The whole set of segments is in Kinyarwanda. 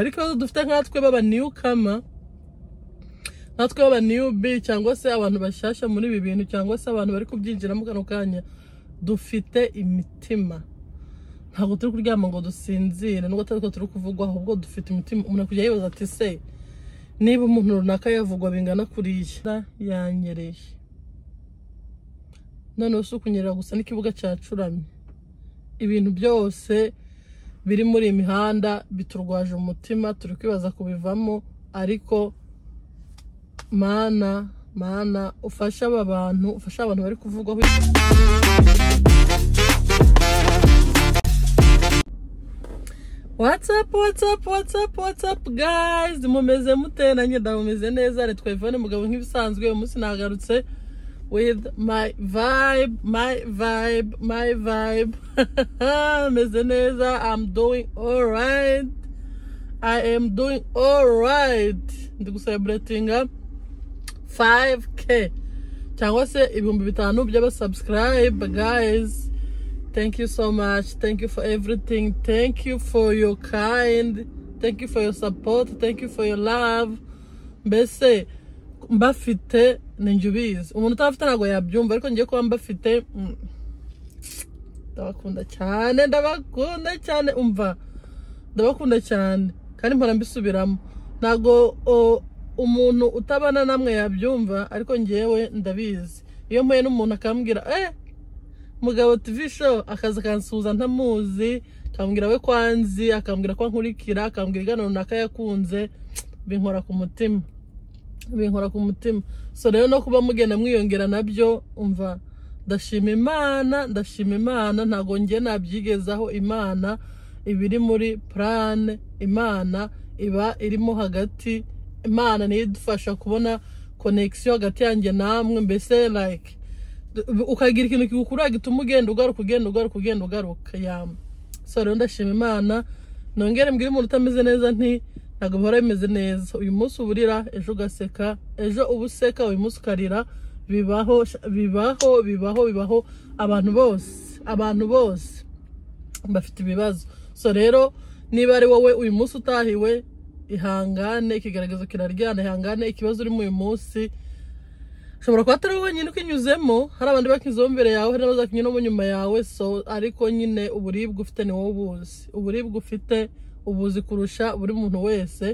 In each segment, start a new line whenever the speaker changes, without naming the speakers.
ariko ibibazo dufite nkatwe baba newcomer natwe baba newbie cyangwa se abantu bashyashya muri ibi bintu cyangwa se abantu bari kubyinjiramo kano kanya dufite imitima ntabwo turi kuryama ngo dusinzire nubwo atari turi kuvugwaho ahubwo dufite imitima umuntu akujya yibaza ati se niba umuntu runaka yavugwa bingana kuriya yanyereye noneho si ukunyerera gusa n'ikibuga cyacuramye ibintu byose biri muri iyi mihanda biturwaje umutima turi kwibaza kubivamo ariko mana mana ufasha aba bantu ufasha abantu bari kuvugwaho What's up, what's up, what's up, what's up, guys? Mumeze mute nanjye ndamumeze neza ari twevone mugabo nk'ibisanzwe uyu munsi nagarutse with my vibe, my vibe, my vibe. Meze neza, I'm doing alright. I am doing alright. Ndi guselebratinga 5k cyangwa se ibihumbi bitanu by'abasubscribe guys. Thank you so much. Thank you for everything. Thank you for your kind. Thank you for your support. Thank you for your love. Mbese mbafite ni njye ubizi umuntu utafite ntabwo yabyumva ariko ngiye kuba mbafite mm, ndabakunda cyane ndabakunda cyane umva ndabakunda cyane kandi mpora mbisubiramo ntabwo o, umuntu utabana namwe yabyumva ariko ngewe ndabizi iyo mpuye n'umuntu akambwira eh mugabo TV show akaza akansuhuza ntamuzi akambwira we kwanzi akambwira ko ankurikira akambwira igana runaka yakunze binkora ku mutima binkora ku mutima so rero no kuba mugenda mwiyongera nabyo umva ndashima imana ndashima imana ntabwo njye nabyigezaho imana ibiri muri purane imana iba irimo hagati imana niyo idufasha kubona konegisiyo hagati yanjye namwe mbese like ukagira ikintu kigukura gituma ugenda ugaruka ugenda ugaruka ugenda ugaruka yam so rero ndashima imana nongere mbwire umuntu utameze neza nti ntabwo bihora bimeze neza uyu munsi uburira ejo ugaseka ejo uba useka uyu munsi ukarira bibaho bibaho bibaho bibaho abantu bose abantu bose bafite ibibazo so rero niba ari wowe uyu munsi utahiwe ihangane ikigaragazo kiraryana ihangane ikibazo urimo uyu munsi ushobora kuba atari wenyine ukinyuzemo hari abandi bakinyuzeho mbere yawe hari n'abazakinyuramo nyuma yawe so ariko nyine uburibwe ufite ni wowe ubuzi uburibwe ufite ubuzi kurusha buri muntu wese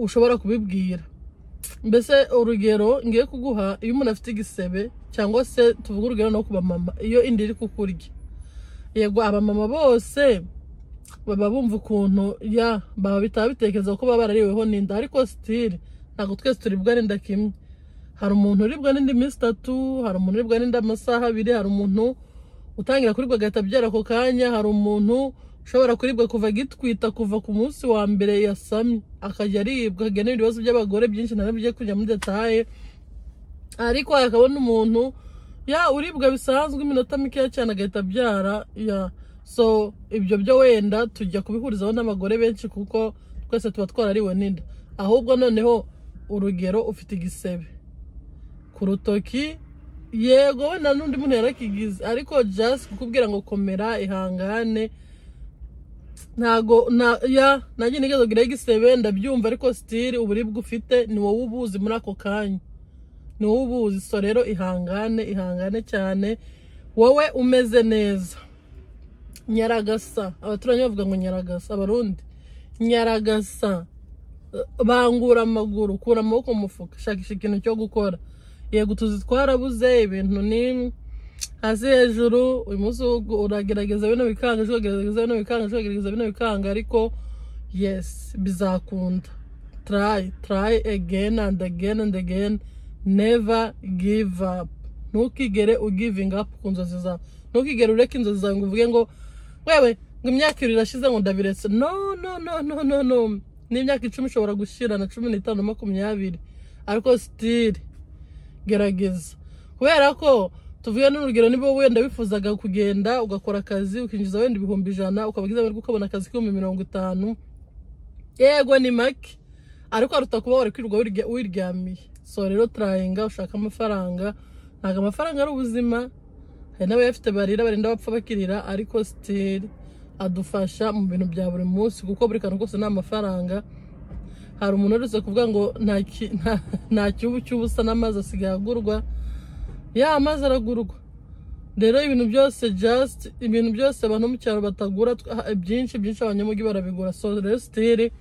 ushobora kubibwira mbese urugero ngiye kuguha iyo umuntu afite igisebe cyangwa se tuvuge urugero no ku bamama iyo indi iri kukurya yego abamama bose baba bumva ukuntu ya baba bitaba bitekereza ko baba barariweho n'inda ariko sitire ntabwo twese turibwa n'inda kimwe hari umuntu uribwa n'indi minsi itatu hari umuntu uribwa n'indi amasaha abiri hari umuntu utangira kuribwa agahita abyara ako kanya hari umuntu ushobora kuribwa kuva agitwita kuva ku munsi wa mbere yasamye akajya aribwa akajya n'ibindi bibazo by'abagore byinshi ntabwo bigiye kujya muri detaye ariko akabona umuntu ya uribwa bisanzwe iminota mikeya cyane agahita abyara ya so ibyo byo wenda tujya kubihurizaho n'abagore benshi kuko twese tuba twarariwe n'inda ahubwo noneho urugero ufite igisebe ku rutoki yego wenda n'undi muntu yarakigize ariko jasi kukubwira ngo komera ihangane ntago ya nanjye nigeze kugira igisebe ndabyumva ariko sitiri uburibwe ufite ni wowe ubuzi muri ako kanya ni wowe ubuzi so rero ihangane ihangane cyane wowe umeze neza nyaragasa abaturanyi bavuga ngo nyaragasa abarundi nyaragasa bangura amaguru kura amaboko mu mufuka shakisha ikintu cyo gukora yego tuzi twarabuze ibintu ni hasi hejuru uyu munsi uragerageza bino bikanga ejo uragerageza bino bikanga ejo uragerageza bino bikanga ariko yesi bizakunda tarayi tarayi egeni andi egeni andi egeni neva give up ntukigere ugivinga apu ku nzozi zawe ntukigere ureke inzozi zawe ngo uvuge ngo wewe ngo imyaka ibiri irashize ngo ndabiretse no no no no no no n'imyaka icumi ishobora gushyira na cumi n'itanu makumyabiri ariko sitiri gerageza kubera ko tuvuye n'urugero niba wenda wifuzaga kugenda ugakora akazi ukinjiza wenda ibihumbi ijana ukaba amahirwe ukabona akazi k'ibihumbi mirongo itanu yego ni make ariko haruta kuba wari kwirirwa wiryamiye so rero turayinga ushaka amafaranga ntabwo amafaranga ari ubuzima hari n'abayafite barira barinda bapfa bakirira ariko sitiri adufasha mu bintu bya buri munsi kuko buri kantu kose ni amafaranga hari umuntu uretse kuvuga ngo nta ki- nta- nta cyubu cy'ubusa n'amazi asigaye agurwa ya amazi aragurwa rero ibintu byose just ibintu byose abantu mu cyaro batagura twa- byinshi byinshi abanyamujyi barabigura so rero sitire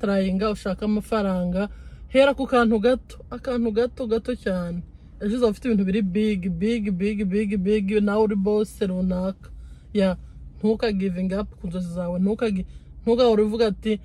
tarayinga ushaka amafaranga hera ku kantu gato akantu gato gato cyane ejo uzaba ufite ibintu biri big big big big big nawe uri bose runaka ya ntukagivinga apu ku nzozi zawe ntukagi ntugahora uvuga ati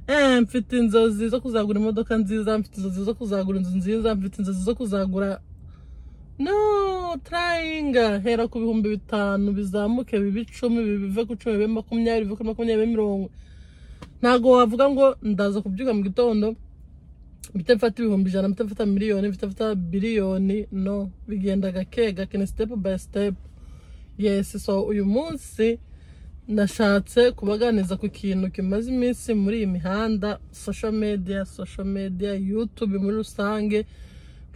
eh mfite inzozi zo kuzagura imodoka nziza mfite inzozi zo kuzagura inzu nziza mfite inzozi zo kuzagura no tarayinga hera ku bihumbi bitanu bizamuke bibe icumi bive ku cumi bibe makumyabiri bive kuri makumyabiri bibe mirongo ntabwo wavuga ngo ndaza kubyuka mu gitondo mpita mfata ibihumbi ijana mpita mfata miliyoni mpita mfata biliyoni no bigenda gake gake ni step by step yes so uyu munsi nashatse kubaganiza ku kintu kimaze iminsi muri iyi mihanda social media social media youtube muri rusange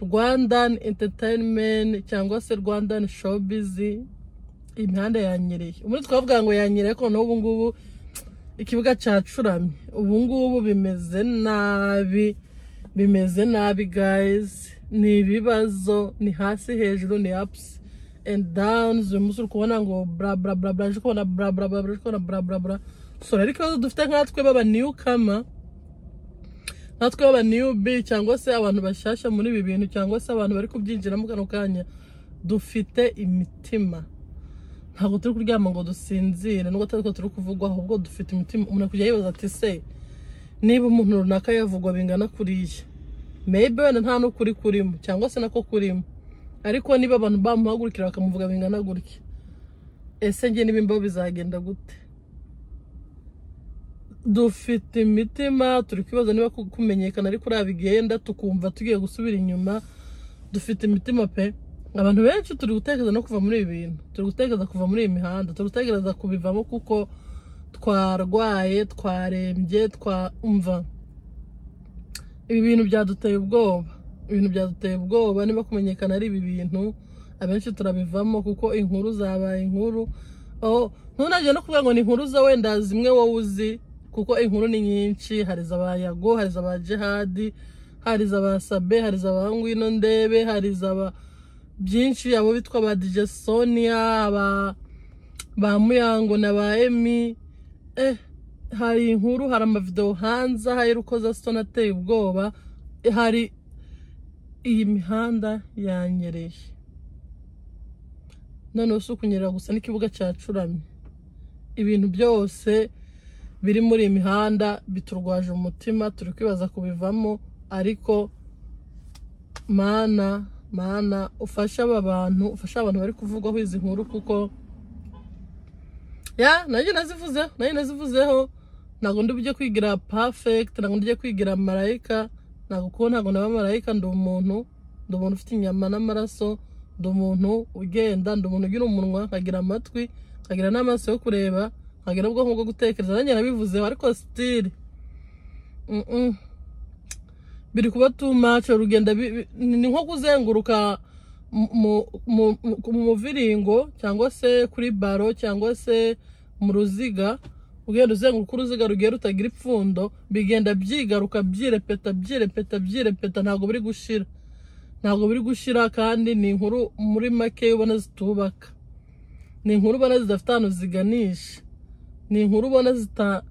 rwandan entertainment cyangwa se rwandan showbiz iyi mihanda yanyereye ubundi twavuga ngo yanyereye ariko noneho ubu ngubu ikibuga cyacuramye ubu ngubu bimeze nabi bimeze nabi guys ni ibibazo ni hasi hejuru ni ups and downs uyu munsi uri kubona ngo bra bra bra bra uje kubona bra bra bra bra uje kubona bra bra bra so rero ikibazo dufite nkatwe baba newcomer natwe baba newbie cyangwa se abantu bashyashya muri ibi bintu cyangwa se abantu bari kubyinjiramo kano kanya dufite imitima ntabwo turi kuryama ngo dusinzire nubwo atari ko turi kuvugwa ahubwo dufite imitima umuntu akujya yibaza ati se niba umuntu runaka yavugwa bingana kuriya maybe wenda nta n'ukuri kurimo cyangwa se nako kurimo ariko niba abantu bamuhagurikira bakamuvuga bingana gutya ese njye n'ibimbaho bizagenda gute dufite imitima turi kwibaza niba ku- kumenyekana ariko uriya bigenda tukumva tugiye gusubira inyuma dufite imitima pe abantu benshi turi gutekereza no kuva muri ibi bintu turi gutekereza kuva muri iyi mihanda turi gutekereza kubivamo kuko twarwaye twarembye twumva ibi bintu byaduteye ubwoba ibintu byaduteye ubwoba niba kumenyekana ari ibi bintu abenshi turabivamo kuko inkuru zabaye inkuru aho ntunajya no kuvuga ngo ni inkuru za wenda zimwe wowe uzi kuko inkuru ni nyinshi hari izaba yago hari izaba jihadi hari izaba sabe hari izaba ngwino ndebe hari izaba byinshi abo bitwa ba DJ Sonia aba ba Muyango na ba Emi eh hari inkuru hari amavidewo hanze hari rukoza sitoni ateye ubwoba hari iyi mihanda yanyereye noneho si ukunyerera gusa n'ikibuga cyacuramye ibintu byose biri muri iyi mihanda biturwaje umutima turi kwibaza kubivamo ariko mana mana ufasha aba bantu ufasha abantu bari kuvugwaho izi nkuru kuko ya nanjye nazivuzeho nanjye nazivuzeho ntabwo ndi bujye kwigira perfect ntabwo ndi bujye kwigira marayika ntabwo kuko ntabwo naba marayika ndi umuntu ndi umuntu ufite inyama n'amaraso ndi umuntu ugenda ndi umuntu ugira umunwa nkagira amatwi nkagira n'amaso yo kureba nkagira ubwonko bwo gutekereza nanjye nabivuzeho ariko sitire biri kuba tumace urugenda bi- bi- ni nko kuzenguruka mu- mu- mu- mu muviringo cyangwa se kuri baro cyangwa se mu ruziga ugenda uzenguruka uruziga rugiye rutagira ipfundo bigenda byigaruka byirepeta byirepeta byirepeta ntabwo biri gushira ntabwo biri gushira kandi ni inkuru muri make ubona zitubaka ni inkuru ubona zidafite ahantu ziganisha ni inkuru ubona zita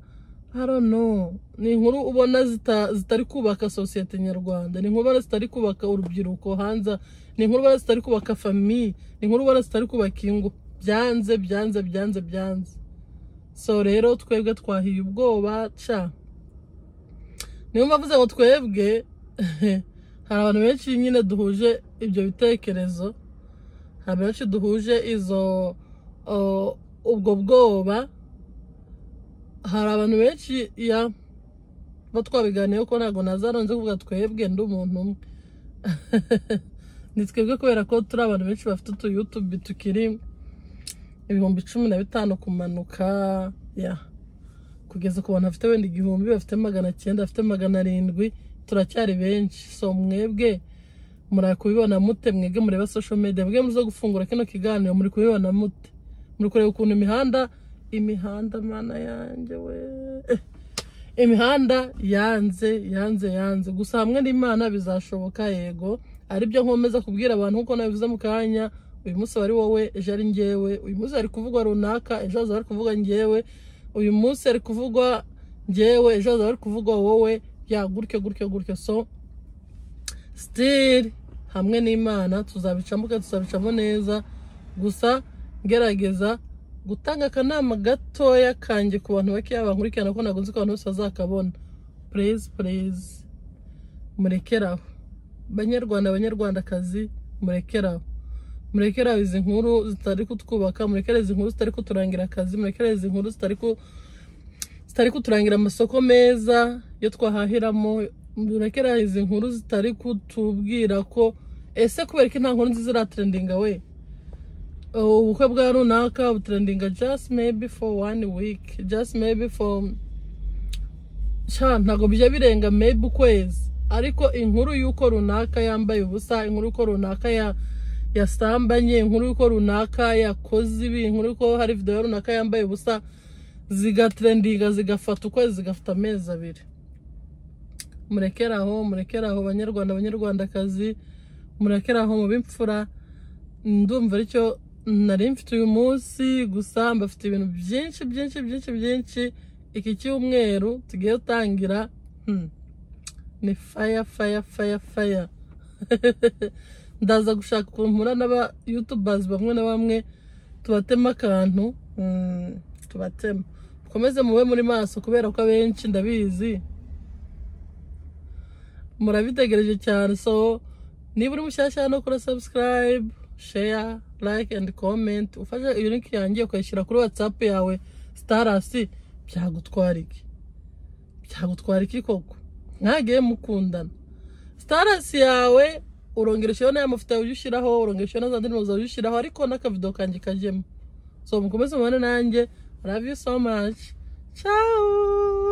I don't know. ni inkuru ubona zita- zitari kubaka sosiyete nyarwanda ni inkuru ubona zitari kubaka urubyiruko hanze ni inkuru ubona zitari kubaka famiye ni inkuru ubona zitari kubaka ingo byanze byanze byanze byanze so rero twebwe twahiye ubwoba ca niyo mpamvu nze ngo twebwe hari abantu benshi nyine duhuje ibyo bitekerezo hari abantu benshi duhuje izo o, ubwo bwoba hari abantu benshi ya bo twabiganiyeho ko ntabwo nazaranze kuvuga twebwe ndi umuntu umwe ni twebwe kubera ko turi abantu benshi bafite utu yutube tukiri ibihumbi cumi na bitanu kumanuka ya kugeza ku bantu bafite wenda igihumbi bafite magana cyenda bafite magana arindwi turacyari benshi so mwebwe muri kubibona mute mwebwe mureba social media mwebwe muze gufungura kino kiganiro muri kubibona mute muri kureba ukuntu imihanda imihanda mana yanjye we Eh, imihanda yanze yanze yanze gusa hamwe n'imana bizashoboka yego aribyo nkomeza kubwira abantu nkuko nabivuze mu kanya uyu munsi wari wowe ejo ari njyewe uyu munsi hari kuvugwa runaka ejo hazaba hari kuvugwa njyewe uyu munsi hari kuvugwa njyewe ejo hazaba hari kuvugwa wowe bya gutyo gutyo gutyo so sitiri hamwe n'imana tuzabicamo kandi tuzabicamo neza gusa ngerageza gutanga akanama gatoya kanjye ku bantu bakeya bankurikirana ko ntabwo nzi ko abantu bose bazakabona purezi purezi murekeraho banyarwanda banyarwandakazi murekeraho murekeraho izi nkuru zitari kutwubaka murekere izi nkuru zitari kuturangira akazi murekere izi nkuru zitari ku zitari kuturangira amasoko meza yo twahahiramo durekera izi nkuru zitari kutubwira ko ese kubera ko nta nkuru nziza iratrendinga we Uh, ubukwe bwa runaka butrendinga just maybe for one week just maybe for sha ntabwo bijya birenga maybe ukwezi ariko inkuru y'uko runaka yambaye ubusa inkuru y'uko runaka ya yasambanye inkuru y'uko runaka yakoze ibi inkuru y'uko hari videwo runaka yambaye ubusa zigatrendinga zigafata ukwezi zigafata amezi abiri murekere aho murekere aho banyarwanda banyarwandakazi murekere aho mu b'imfura ndumva aricyo nari mfite uyu munsi gusa mbafite ibintu byinshi byinshi byinshi byinshi iki cyumweru tugiye gutangira hmm, ni faya faya faya faya ndaza gushaka ukuntu mpura n'aba yutubazi bamwe na bamwe tubatema akantu hmm, tubatema mukomeze mube muri maso kubera ko abenshi ndabizi murabitegereje cyane so niba uri mushyashya no kora subscribe share like and comment ufashe iyo link yanjye ukayishyira kuri whatsapp yawe starasi byagutwara iki byagutwara iki koko mwagiye mukundana starasi yawe urongera ushyiraho n'aya mafoto yawe ujya ushyiraho urongera ushyiraho na za ndirimbo zawe ujya ushyiraho ariko n'akavido kanjye kajyemo so mukomeze mubane nanjye I love you so much ciao